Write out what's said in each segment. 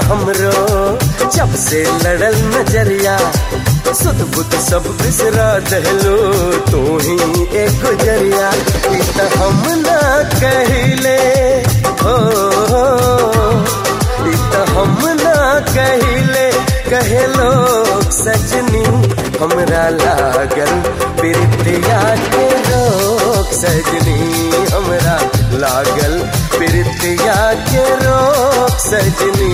हमरो जब से लड़ल नजरिया सुध बुध सब बिसरा दहलो तू ही एक गुजरिया इत हम ना कहिले हो इत हम ना कहिले कहे लोग सजनी हमरा लागल प्रीतिया के रोक सजनी हमरा लागल प्रीतिया के रोक सजनी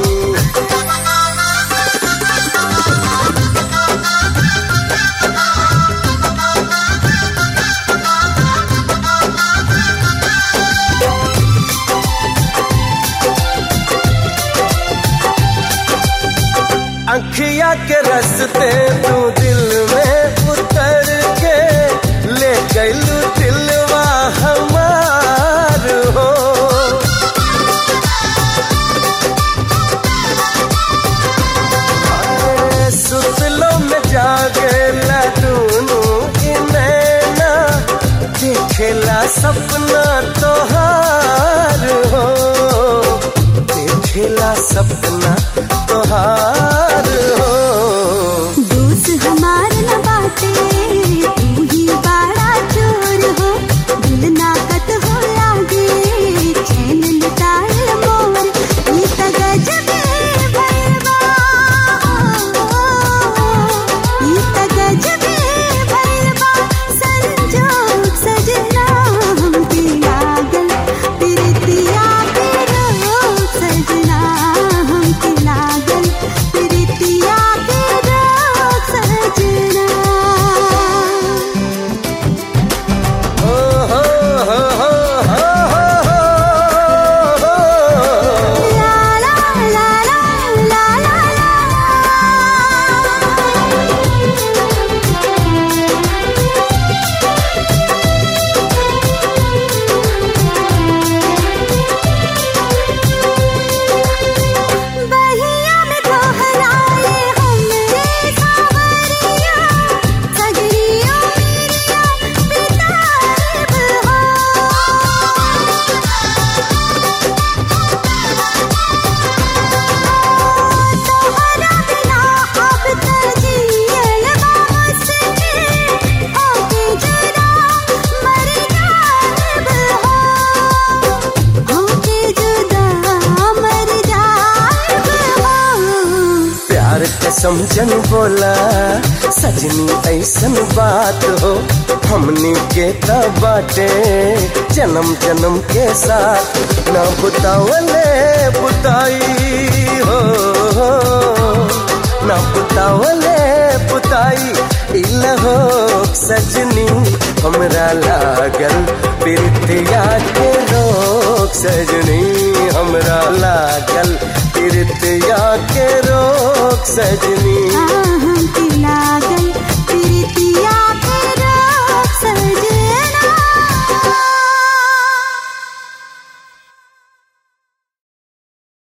अखिया के रस्ते तू दिल में उतर के ले गलू दिलवा हमार हो अरे सुतलो में जागे लूनू नैना देखेला सपना तोहार हो देखेला सपना तोहार हो दोस्त हमार न बाटे तू ही बड़ा चोर हो दिल नाकत हो लागे चैन लुटाए मोर ई त गजबे भैरवा ई त गजबे भैरवा संजोग सजना हमके लागल प्रीतिया के रोग सजना हमके लागल प्रीतिया के रोग सजना हो हो हो हो हो हो हो ला ला ला ला ला ला बहिया में दोहराए हमरे सावरिया सगरिया मेरिया बिताएब हो तोहरा बिना अब त जियल बा मुश्किल होके जरा मर जाएब हो होके जुदा मर जाएब हो प्यार के समझन बोला सजनी ऐसन बात हो हमनी के त बाटे जन्म जन्म के साथ न बुतावले बुताई हो न बुतावले बुताई इल हो सजनी हमरा लागल प्रीतिया के रोक सजनी हमरा लागल प्रीतिया के रोक सजनी हम तिला